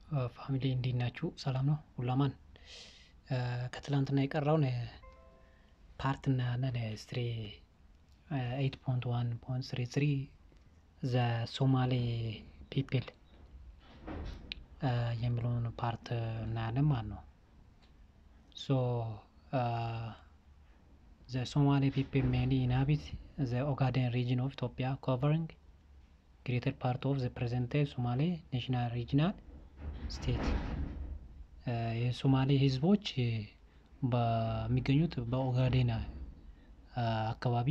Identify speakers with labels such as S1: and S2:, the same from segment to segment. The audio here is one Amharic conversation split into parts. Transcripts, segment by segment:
S1: ፋሚሊ እንዴት ናችሁ? ሰላም ነው ሁሉ አማን። ከትላንትና የቀረውን ፓርት እናያለን። ስትሪ ኤይት ፖይንት ዋን ፖይንት ስሪ ስሪ ዘ ሶማሌ ፒፕል የሚለውን ፓርት እናያለን ማለት ነው። ሶ ዘ ሶማሌ ፒፕል ሜንሊ ኢንሃቢት ዘ ኦጋዴን ሪጅን ኦፍ ኢትዮጵያ ኮቨሪንግ ግሬተር ፓርት ኦፍ ዘ ፕሬዘንት ሶማሌ ናሽናል ሪጅናል ስቴት የሶማሌ ህዝቦች በሚገኙት በኦጋዴን አካባቢ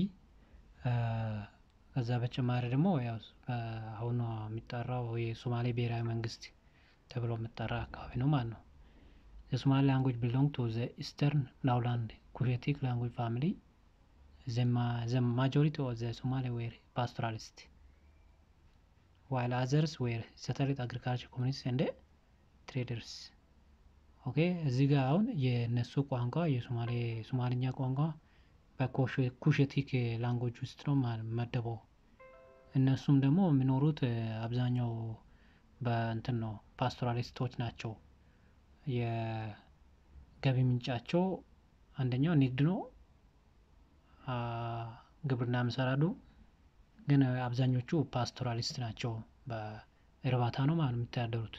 S1: ከዛ በተጨማሪ ደግሞ ያው አሁን የሚጠራው የሶማሌ ብሔራዊ መንግስት ተብሎ የሚጠራ አካባቢ ነው ማለት ነው። የሶማሌ ላንጉጅ ቢሎንግ ቱ ዘ ኢስተርን ላውላንድ ኩሼቲክ ላንጉጅ ፋሚሊ ዘ ማጆሪቲ ኦፍ ዘ ሶማሌ ዌር ፓስቶራሊስት ዋይል አዘርስ ዌር ሰተሪት አግሪካልቸር ኮሚኒቲስ እንደ ትሬደርስ ኦኬ እዚህ ጋር አሁን የነሱ ቋንቋ የሶማሌ ሶማልኛ ቋንቋ በኩሽቲክ ላንጎጅ ውስጥ ነው መደበው። እነሱም ደግሞ የሚኖሩት አብዛኛው በእንትን ነው ፓስቶራሊስቶች ናቸው። የገቢ ምንጫቸው አንደኛው ንግድ ነው። ግብርና ይሰራሉ። ግን አብዛኞቹ ፓስቶራሊስት ናቸው። በእርባታ ነው ማለት የሚተዳደሩት።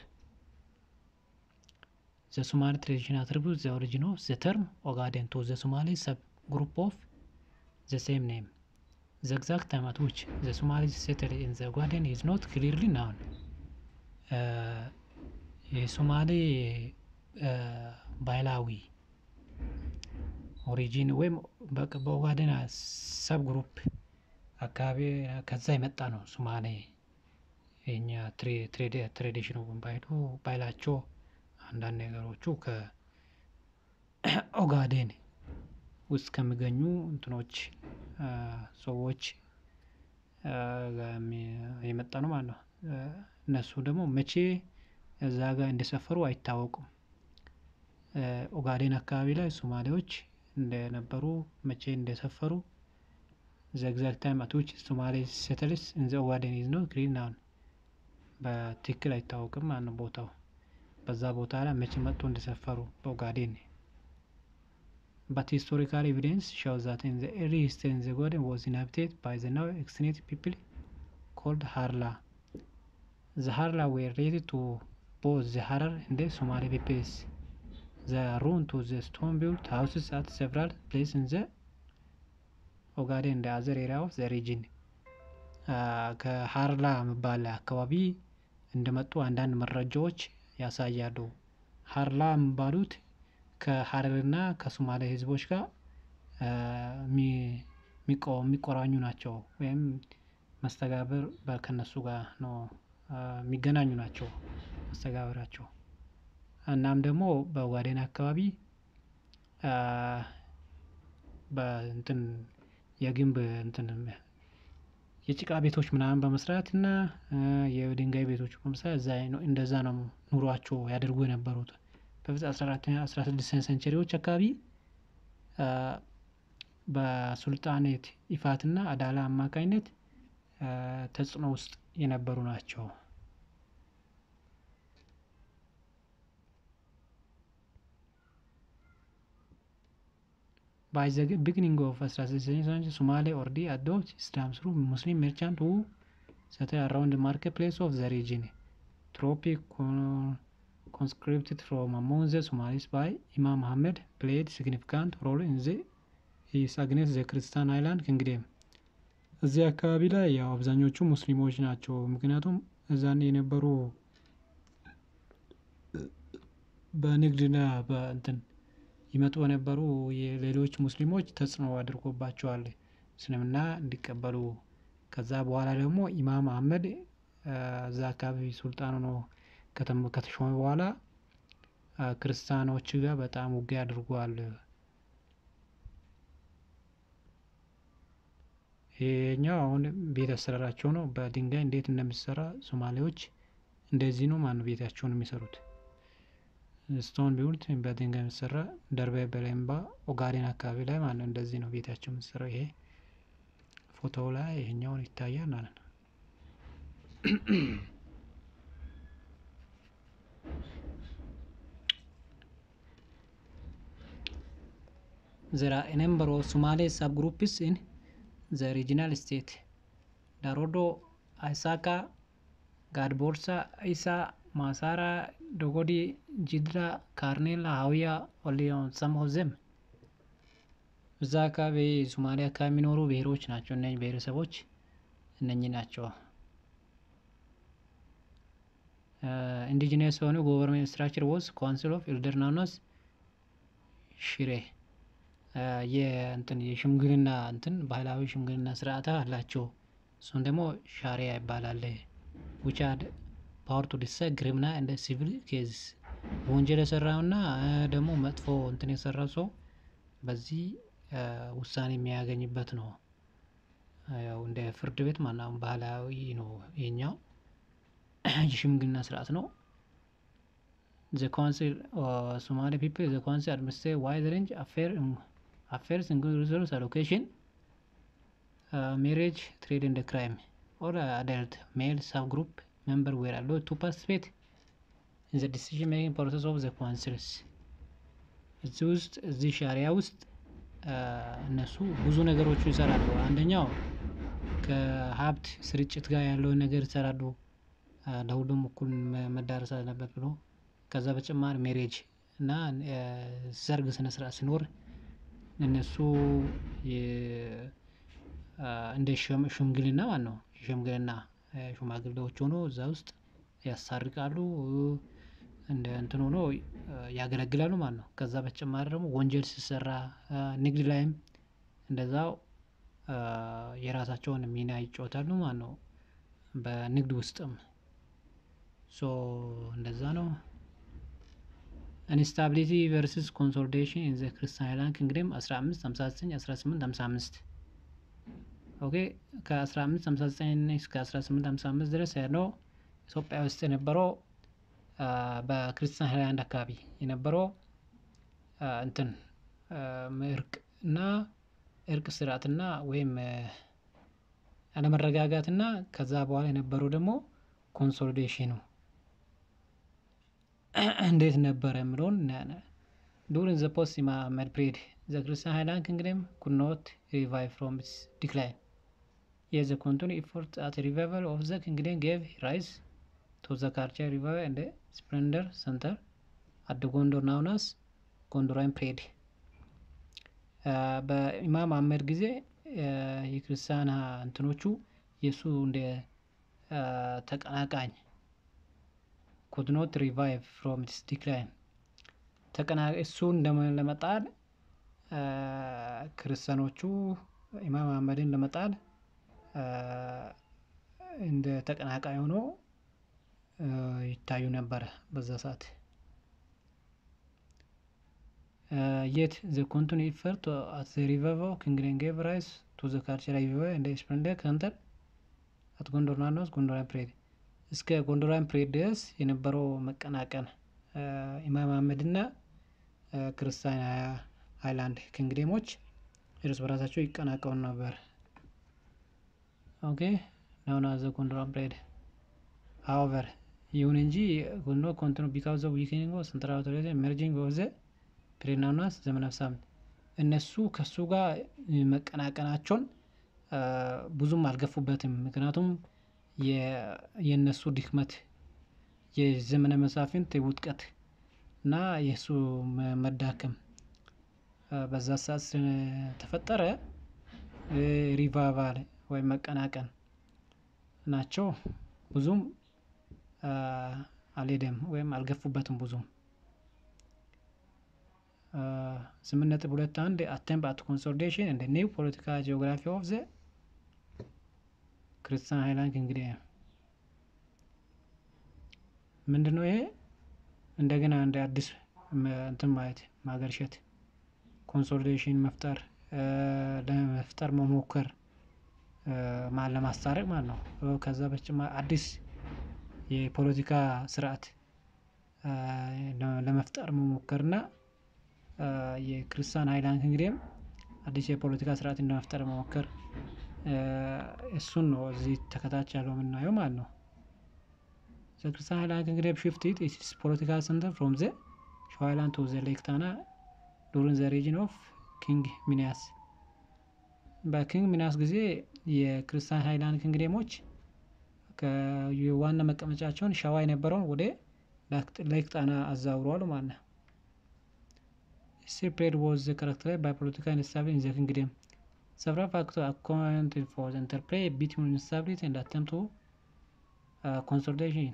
S1: ዘ ሶማሊ ትሬዲሽን አትሪቢዩት ዘ ኦሪጂን ኦፍ ዘ ተርም ኦጋዴን ቱ ዘ ሶማሊ ሰብ ግሩፕ ኦፍ ዘ ሴም ኔም ዘ ኤግዛክት ታይም አት ዊች ዘ ሶማሊ ሴትል ኢን ዘ ኦጋዴን ኢዝ ኖት ክሊርሊ ናውን። የሶማሌ ባህላዊ ኦሪጂን ወይም በኦጋዴን ሰብ ግሩፕ አካባቢ ከዛ የመጣ ነው። ሶማሌ የኛ ትሬዲሽኑ ባይሉ ባይላቸው አንዳንድ ነገሮቹ ከኦጋዴን ውስጥ ከሚገኙ እንትኖች ሰዎች የመጣ ነው ማለት ነው። እነሱ ደግሞ መቼ እዛ ጋር እንደሰፈሩ አይታወቁም። ኦጋዴን አካባቢ ላይ ሶማሌዎች እንደነበሩ መቼ እንደሰፈሩ ዘ ኤግዛክት ታይም አት ዊች ሶማሌ ሴትልስ ኢን ዘ ኦጋዴን ኢዝ ኖት ክሊር ናውን። በትክክል አይታወቅም ማለት ነው ቦታው በዛ ቦታ ላይ መቼ መጥቶ እንደሰፈሩ በኦጋዴን ባት ሂስቶሪካል ኤቪደንስ ሾውስ ዛት ኢን ዘ ኤርሊ ሂስትሪ ኢን ዘ ኦጋዴን ዋዝ ኢንሃቢቴድ ባይ ዘ ናው ኤክስቲንክት ፒፕል ኮልድ ሃርላ ዘ ሃርላ ዌር ሪሌትድ ቱ ቦዝ ዘ ሀረር እንደ ሶማሌ ፒፕልስ ዘ ሩን ቱ ዘ ስቶን ቢልት ሃውስስ አት ሴቨራል ፕሌስ ኢን ዘ ኦጋዴን እንደ አዘር ኤሪያ ኦፍ ዘ ሪጅን ከሀርላ የሚባል አካባቢ እንደመጡ አንዳንድ መረጃዎች ያሳያሉ። ሀርላ የሚባሉት ከሀረርና ከሶማሌ ህዝቦች ጋር የሚቆራኙ ናቸው ወይም መስተጋብር ከነሱ ጋር ነው የሚገናኙ ናቸው መስተጋብራቸው። እናም ደግሞ በኦጋዴን አካባቢ በእንትን የግንብ እንትን የጭቃ ቤቶች ምናምን በመስራት እና የድንጋይ ቤቶች በመስራት እዛ እንደዛ ነው ኑሯቸው ያደርጉ የነበሩት። በፊት አስራ አራተኛ አስራ ስድስተኛ ሴንቸሪዎች አካባቢ በሱልጣኔት ኢፋትና አዳላ አማካኝነት ተጽዕኖ ውስጥ የነበሩ ናቸው። ባይ ዘ ቢግኒንግ ኦፍ አስራ ስድስተኛ ሴንቸሪ ሶማሌ ኦልሬዲ አዶፕት ኢስላም ስሩ ሙስሊም ሜርቻንት ሁ settled around the marketplace of the region. Tropic conscripted from among the Somalis by Imam Muhammad played significant role in the his against the Christian island kingdom. እዚህ አካባቢ ላይ ያው አብዛኞቹ ሙስሊሞች ናቸው። ምክንያቱም እዛን የነበሩ በንግድና በእንትን ይመጡ የነበሩ የሌሎች ሙስሊሞች ተጽዕኖ አድርጎባቸዋል እስልምና እንዲቀበሉ። ከዛ በኋላ ደግሞ ኢማም አህመድ እዛ አካባቢ ሱልጣን ሆኖ ከተሾመ በኋላ ክርስቲያኖች ጋር በጣም ውጊያ አድርጓል። ይሄኛው አሁን ቤት አሰራራቸው ነው። በድንጋይ እንዴት እንደሚሰራ ሶማሌዎች እንደዚህ ነው ማነው ቤታቸውን የሚሰሩት። ስቶን ቢውልት በድንጋይ የሚሰራ ደርቤ በሌምባ ኦጋዴን አካባቢ ላይ ማለት ነው። እንደዚህ ነው ቤታቸው የሚሰራው። ይሄ ፎቶው ላይ ይሄኛውን ይታያል ማለት ነው። there are a number of Somali subgroups in the regional state. Darodo, Isaka, Gadborsa, Isa, Masara, Dogodi, Jidra, Karnela, Hawia, only on some of them. እዛ አካባቢ ሶማሊያ አካባቢ የሚኖሩ ብሔሮች ናቸው። እነኝህ ብሔረሰቦች እነኝህ ናቸው። ኢንዲጂነስ የሆኑ ጎቨርንመንት ስትራክቸር ወስ ካውንስል ኦፍ ኤልደር ናኖስ ሽሬ የእንትን የሽምግልና እንትን ባህላዊ ሽምግልና ስርዓት አላቸው። እሱም ደግሞ ሻሪያ ይባላል። ዊች ሃድ ፓወር ቱ ዲሳይድ ክሪሚናል እንደ ሲቪል ኬዝ ወንጀል የሰራውና ደግሞ መጥፎ እንትን የሰራው ሰው በዚህ ውሳኔ የሚያገኝበት ነው። ያው እንደ ፍርድ ቤት ማናም ባህላዊ ነው ይሄኛው የሽምግልና ስርዓት ነው። ዘ ካውንስል ሶማሊ ፒፕል ዘ ካውንስል አድሚኒስትሬት ዋይድ ሬንጅ አፌር አፌርስ ኢንክሉዲንግ ሪሶርስ አሎኬሽን ሜሬጅ ትሬድ ኤንድ ክራይም ኦር አዳልት ሜል ሳብ ግሩፕ ሜምበር ዌር አሎድ ቱ ፓርቲሲፔት ኢን ዘ ዲሲዥን ሜኪንግ ፕሮሰስ ኦፍ ዘ ካውንስልስ እዚህ ውስጥ እዚህ ሻሪያ ውስጥ እነሱ ብዙ ነገሮች ይሰራሉ። አንደኛው ከሀብት ስርጭት ጋር ያለውን ነገር ይሰራሉ። ለሁሉም እኩል መዳረስ አለበት ብሎ ከዛ በተጨማሪ ሜሬጅ እና ሰርግ ስነ ስርዓት ሲኖር እነሱ እንደ ሽምግልና ማለት ነው። ሽምግልና ሽማግሌዎች ሆኖ እዛ ውስጥ ያሳርቃሉ እንደ እንትን ሆኖ ያገለግላሉ ማለት ነው። ከዛ በተጨማሪ ደግሞ ወንጀል ሲሰራ ንግድ ላይም እንደዛው የራሳቸውን ሚና ይጫወታሉ ማለት ነው። በንግድ ውስጥም ሶ እንደዛ ነው። ኢንስታቢሊቲ ቨርስስ ኮንሶሊዴሽን ኢን ዘ ክርስቲያን ሃይላንድ ኪንግደም 1559 1855 ኦኬ ከ1559 እስከ 1855 ድረስ ያለው ኢትዮጵያ ውስጥ የነበረው በክርስቲያን ሃይላንድ አካባቢ የነበረው እንትን እርቅ እና እርቅ ስርዓትና ወይም አለመረጋጋትና ከዛ በኋላ የነበረው ደግሞ ኮንሶሊዴሽኑ እንዴት ነበረ የምለውን እናያለን። ዱሪንግ ዘ ፖስት ኢማመድ ፒሪድ ዘ ክርስቲያን ሃይላንድ ኪንግደም ኩድ ኖት ሪቫይቭ ፍሮም ኢትስ ዲክላይን የት ዘ ኮንቲኒው ኢፎርት አት ሪቫይቫል ኦፍ ዘ ኪንግደም ጌቭ ራይዝ ቱ ዘ ካልቸራል ሪቫይቫል ኤንድ ስፕሌንደር ሰንተር አት ጎንደር ናውን አስ ጎንደራን ፒሪድ በኢማም አህመድ ጊዜ የክርስቲያን እንትኖቹ የእሱ እንደ ተቀናቃኝ ኩድ ኖት ሪቫይቭ ፍሮም ኢትስ ዲክላይን ተቀና እሱን ለመጣል ክርስቲያኖቹ ኢማም አህመድን ለመጣል እንደ ተቀናቃኝ ሆኖ ይታዩ ነበረ በዛ ሰዓት። የት ዘ ኮንቲኒ ኢፈርት አት ዘ ሪቫይቫል ኪንግደም ጌቭ ራይዝ ቱ ዘ ካልቸራል ሪቫይቫል ኤንድ ስፕሌንደር ሰንተር አት ጎንደር ናኖስ ጎንደራን ፒሪድ እስከ ጎንደራን ፒሪድ ድረስ የነበረው መቀናቀን ኢማም አህመድ እና ክርስቲያን ሃይላንድ ኪንግደሞች እርስ በራሳቸው ይቀናቀኑ ነበር። ኦኬ ናውን አዝ ዘ ጎንደራን ፒሪድ ሃውቨር ይሁን እንጂ ጎንዶ ኮንቲኒ ቢካዝ ኦፍ ዊክኒንግ ኦፍ ሴንትራል አውቶሪቲ ኤመርጂንግ ኦፍ ዘ ፒሪድ ናውን አስ ዘመነ ሳምንት እነሱ ከሱ ጋር መቀናቀናቸውን ብዙም አልገፉበትም። ምክንያቱም የእነሱ ድክመት የዘመነ መሳፍንት ውጥቀት እና የእሱ መዳከም በዛ ሰዓት ተፈጠረ ሪቫይቫል ወይም መቀናቀን ናቸው። ብዙም አልሄደም ወይም አልገፉበትም ብዙም ስምንት ነጥብ ሁለት አንድ አቴምፕት አት ኮንሶሊዴሽን እንደ ኒው ፖለቲካል ጂኦግራፊ ኦፍ ዘ ክርስቲያን ሃይላንድ ኪንግደም ምንድነው ይሄ? እንደገና እንደ አዲስ እንትን ማየት ማገርሸት ኮንሶሊዴሽን መፍጠር ለመፍጠር መሞከር ለማስታረቅ ማለት ነው። ከዛ በተጨማሪ አዲስ የፖለቲካ ስርዓት ለመፍጠር መሞከር እና የክርስቲያን ሃይላንድ ኪንግደም አዲስ የፖለቲካ ስርዓት ለመፍጠር መሞከር እሱን ነው እዚህ ተከታች ያለው የምናየው ማለት ነው። ዘ ክርስቲያን ሃይላንድ ኪንግደም ሽፍትድ ኢትስ ፖለቲካል ሰንተር ፍሮም ዘ ሸዋ ሃይላንድ ቱ ዘ ሌክ ታና ዱሪንግ ዘ ሪጅን ኦፍ ኪንግ ሚኒያስ በኪንግ ሚኒያስ ጊዜ የክርስቲያን ሃይላንድ ኪንግደሞች የዋና መቀመጫቸውን ሸዋ የነበረውን ወደ ሌክ ጣና አዛውረዋል ማለት ነው። Sea trade was characterized by political instability in the kingdom. Several factors accounted for the interplay between instability and attempt to uh, consolidation.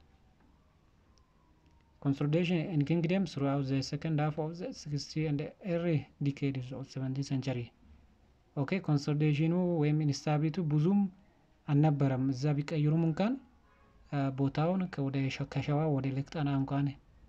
S1: Consolidation in kingdom throughout the second half of the 60th and early decades of 17th century. ኦኬ ኮንሶሊዴሽኑ ወይም ኢንስታቢሊቱ ብዙም አልነበረም። እዛ ቢቀይሩም እንኳን ቦታውን ወደ ከሸዋ ወደ ሌክ ጣና እንኳን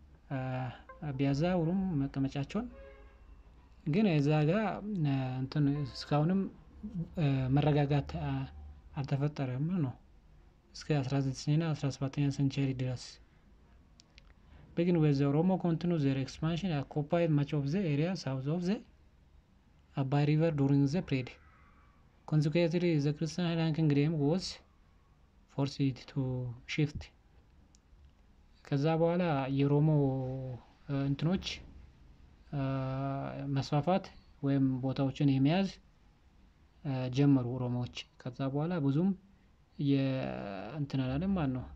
S1: ቢያዛውሩም መቀመጫቸውን ግን እዛ ጋር እንትን እስካሁንም መረጋጋት አልተፈጠረም ነው እስከ 19ኛ 17ኛ ሴንቸሪ ድረስ begin with the Oromo continue their expansion occupied much of the area south of the Abai River during the period. Consequently, the Christian Highland Kingdom was forced to shift. ከዛ በኋላ የሮሞ እንትኖች መስፋፋት ወይም ቦታዎችን የመያዝ ጀመሩ ኦሮሞዎች። ከዛ በኋላ ብዙም የእንትን አላለም ማለት ነው።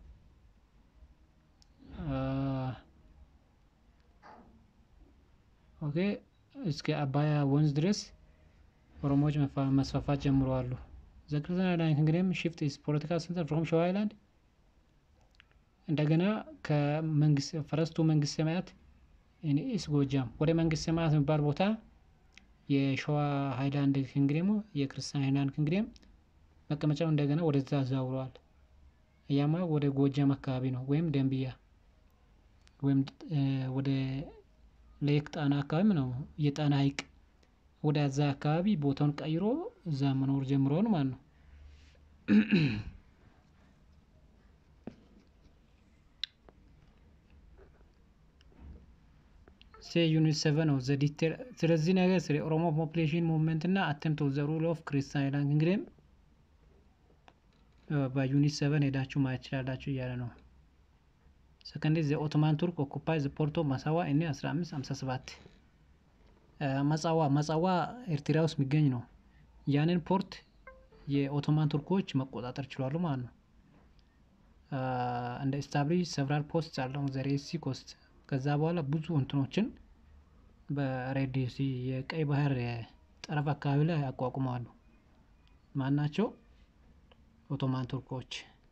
S1: ኦኬ እስከ አባያ ወንዝ ድረስ ኦሮሞዎች መስፋፋት ጀምረዋሉ። ዘ ክርስቲያን ሃይላንድ ኪንግደም ሽፍት ኢትስ ፖለቲካል ሴንተር ፍሮም ሸዋ ሃይላንድ እንደገና ከመንግስት ፈረስቱ መንግስት ሰማያት ኢስ ጎጃም ወደ መንግስት ሰማያት የሚባል ቦታ የሸዋ ሃይላንድ ኪንግደሙ የክርስቲያን ሃይላንድ ኪንግደም መቀመጫው እንደገና ወደዛ አዛውረዋል። ያማ ወደ ጎጃም አካባቢ ነው ወይም ደንብያ ወይም ወደ ሌክ ጣና አካባቢ ነው የጣና ሐይቅ ወደ ዛ አካባቢ ቦታውን ቀይሮ እዛ መኖር ጀምረዋል ማለት ነው። ሴ ዩኒት ሰቨን ነው ዘ ዲቴል ስለዚህ ነገር ስለ ኦሮሞ ፖፕሌሽን ሙቭመንት እና አተምፕት ኦፍ ዘ ሩል ኦፍ ክርስቲያን ሃይላንድ ኪንግደም በዩኒት ሰቨን ሄዳችሁ ማየት ትችላላችሁ እያለ ነው። ሰከንድ ዘ ኦቶማን ቱርክ ኦኩፓይ ዘ ፖርቶ ማሳዋ እኔ 1557 መጻዋ መጻዋ ኤርትራ ውስጥ የሚገኝ ነው። ያንን ፖርት የኦቶማን ቱርኮች መቆጣጠር ችሏሉ ማለት ነው። እንደ ስታብሊሽ ሰቨራል ፖስት አለው ዘ ሬድ ሲ ኮስት ከዛ በኋላ ብዙ እንትኖችን በሬድ ሲ የቀይ ባህር ጠረፍ አካባቢ ላይ ያቋቁመዋሉ። ማን ናቸው? ኦቶማን ቱርኮች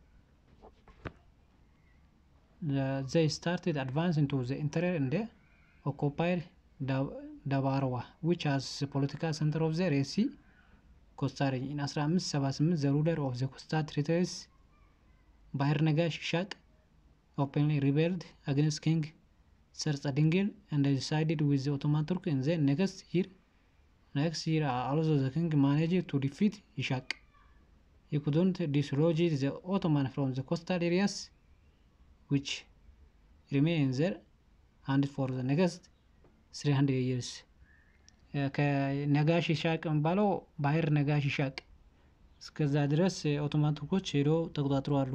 S1: ዘይ ስታርትድ አድቫንስ ኢንቱ ዘ ኢንተሪየር እንደ ኦኮፓይድ ዳባርዋ ዊች ሃዝ ፖለቲካል ሴንተር ኦፍ ዘ ሬድ ሲ ኮስታ ሬንጅ ኢን 1578 ዘ ሩለር ኦፍ ዘ ኮስታ ቴሪቶሪስ ባህር ነጋሽ ይሻቅ ኦpenly rebelled against king ሰርጸ ድንግል and decided with the Ottoman Turk in the next year next year also the king managed to defeat Ishaq he couldn't dislodge the Ottoman from the coastal areas which remained there and for the next 300 years ከነጋሽ ይሻቅ የሚባለው ባህር ነጋሽ ይሻቅ እስከዛ ድረስ ኦቶማን ቱርኮች ሄዶ ተቆጣጥረዋሉ።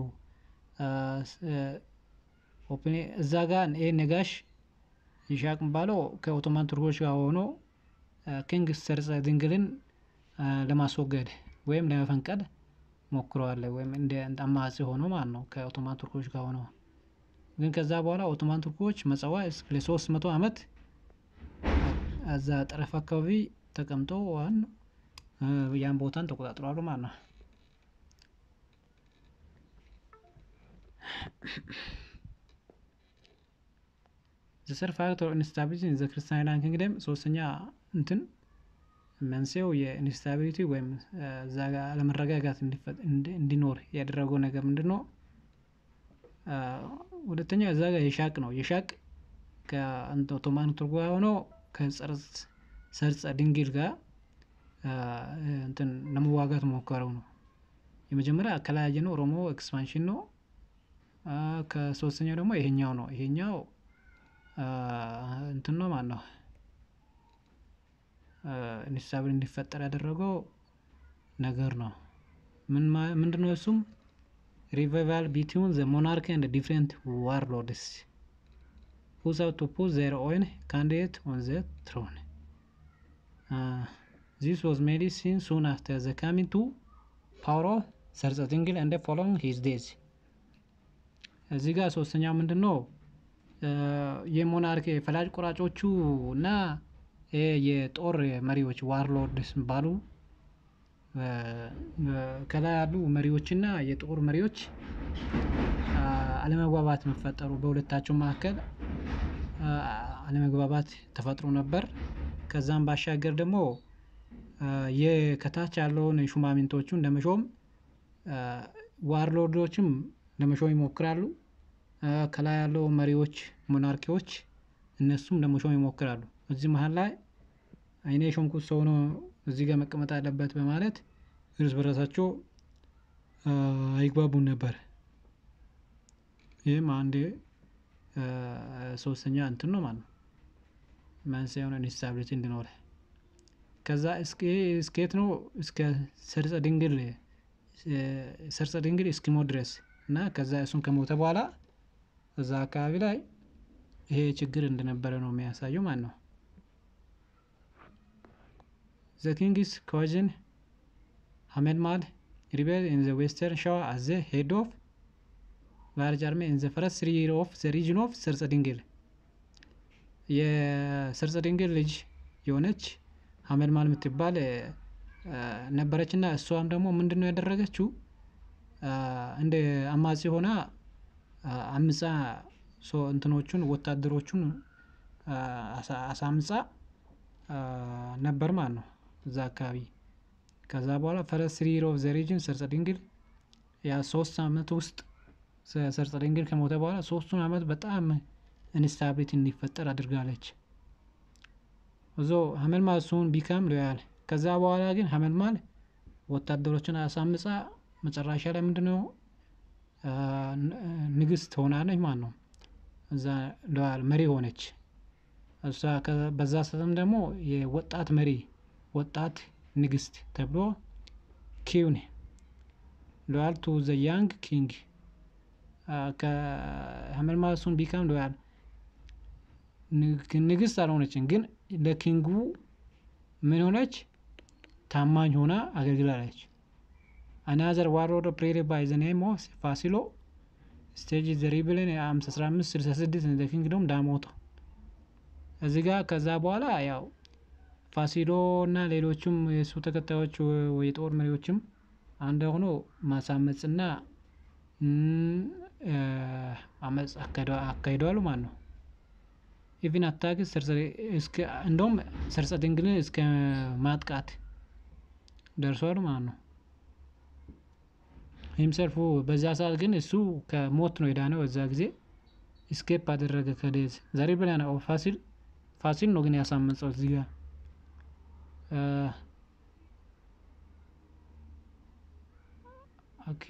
S1: እዛ ጋር ይህ ነጋሽ ይሻቅ የሚባለው ከኦቶማን ቱርኮች ጋር ሆኖ ኪንግ ሰርጸ ድንግልን ለማስወገድ ወይም ለመፈንቀል ሞክረዋል። ወይም እንደ አማጺ ሆኖ ማለት ነው ከኦቶማን ቱርኮች ጋር ሆኖ ግን ከዛ በኋላ ኦቶማን ቱርኮች መጸዋ ለሶስት መቶ ዓመት እዛ ጠረፍ አካባቢ ተቀምጠው ዋን ያን ቦታን ተቆጣጥረዋል ማለት ነው። ዘሰር ፋክተር ኢንስታቢሊቲ ዘ ክርስቲያን ሃይላንድ ኪንግደም ሶስተኛ እንትን መንስኤው የኢንስታቢሊቲ ወይም እዛ ጋር አለመረጋጋት እንዲኖር ያደረገው ነገር ምንድን ነው? ሁለተኛ እዛ ጋር የሻቅ ነው። የሻቅ ከኦቶማን ቱርክ ጋር ሆኖ ከሰርጸ ድንግል ጋር እንትን ለመዋጋት ሞከረው ነው። የመጀመሪያ አከላያጅ ነው፣ ኦሮሞ ኤክስፓንሽን ነው። ከሶስተኛው ደግሞ ይሄኛው ነው። ይሄኛው እንትን ነው ማለት ነው ኢንስታብል እንዲፈጠር ያደረገው ነገር ነው። ምንድን ነው እሱም ሪቫይቫል ቢትዊን ዘ ሞናርኪ ኤንድ ዲፍረንት ዋርሎድስ who sought to put their own candidate on the throne ዚስ ዋዝ ሜዲሲን ሱን አፍተር ዘ ካሚንግ ቱ ፓወር ኦፍ ሰርጸ ድንግል እንደ ፎሎዊንግ ሂዝ ዴዝ እዚህ ጋር ሶስተኛው ምንድን ነው? የሞናርክ ፈላጭ ቆራጮቹ እና የጦር መሪዎች ዋርሎርድስ የሚባሉ ከላይ ያሉ መሪዎችና የጦር መሪዎች አለመግባባት መፈጠሩ በሁለታቸው መካከል አለመግባባት ተፈጥሮ ነበር። ከዛም ባሻገር ደግሞ የከታች ያለውን ሹማምንቶቹን ለመሾም ዋርሎርዶችም ለመሾም ይሞክራሉ። ከላይ ያለው መሪዎች ሞናርኪዎች እነሱም ለመሾም ይሞክራሉ። እዚህ መሃል ላይ እኔ የሾምኩት ሰው ነው እዚህ ጋር መቀመጥ አለበት በማለት እርስ በራሳቸው አይግባቡም ነበር። ይህም አንድ ሶስተኛ እንትን ነው ማለት ነው። መንስኤ የሆነ ኢንስታቢሊቲ እንዲኖር ከዛ እስከ ነው እስከ ሰርጸ ድንግል ሰርጸ ድንግል እስኪሞት ድረስ እና ከዛ እሱን ከሞተ በኋላ እዛ አካባቢ ላይ ይሄ ችግር እንደነበረ ነው የሚያሳየው ማለት ነው። ዘ ኪንግስ ኮዝን ሀመልማል ሪቤል ኢን ዘ ዌስተርን ሸዋ አዝ ዘ ሄድ ኦፍ ላርጅ አርሜ ኢን ዘ ፈረስት ትሪ ይር ኦፍ ዘ ሪጅን ኦፍ ሰርጸ ድንግል የሰርጸ ድንግል ልጅ የሆነች ሀመልማል የምትባል ነበረች እና እሷም ደግሞ ምንድን ነው ያደረገችው እንደ አማጺ ሆና አምጻ እንትኖቹን ወታደሮቹን አሳምጻ ነበር ማለት ነው። እዛ አካባቢ ከዛ በኋላ ፈረስት ትሪ ይር ኦፍ ዘ ሪጅን ሰርጸ ድንግል ያ ሶስት አመት ውስጥ ሰርጸ ድንግል ከሞተ በኋላ ሶስቱን አመት በጣም ኢንስታቢሊቲ እንዲፈጠር አድርጋለች። እዞ ሀመልማል ሱን ቢካም ሎያል ከዛ በኋላ ግን ሀመልማል ወታደሮችን አሳምጻ መጨረሻ ላይ ምንድነው ንግስት ሆናለች ማለት ነው። እዛ ሎያል መሪ ሆነች። እሷ በዛ ሰዓትም ደግሞ የወጣት መሪ ወጣት ንግስት ተብሎ ኪውን ሎያል ቱ ዘ ያንግ ኪንግ ከሀመልማል ሱን ቢካም ሎያል ንግስት አልሆነችም፣ ግን ለኪንጉ ምን ሆነች? ታማኝ ሆና አገልግላለች። አናዘር ዋርሎርድ ፕሬሪድ ባይ ዘ ኔም ኦፍ ፋሲሎ ስቴጅ ዘ ሪብልን አስራ አምስት ስልሳ ስድስት ዘ ኪንግዶም ዳሞቶ እዚህ ጋር ከዛ በኋላ ያው ፋሲሎ እና ሌሎቹም የእሱ ተከታዮች የጦር መሪዎችም አንድ ሆኖ ማሳመጽና አመፅ አካሂደዋል ማለት ነው። ኢቭን አታክ እንደውም ሰርጸ ድንግልን እስከ ማጥቃት ደርሷል ማለት ነው። ሂምሰልፉ በዛ ሰዓት ግን እሱ ከሞት ነው የዳነው። በዛ ጊዜ ስኬፕ አደረገ ከዴዝ ዛሬ ብላ ፋሲል ፋሲል ነው ግን ያሳመጸው እዚህ ጋር ኦኬ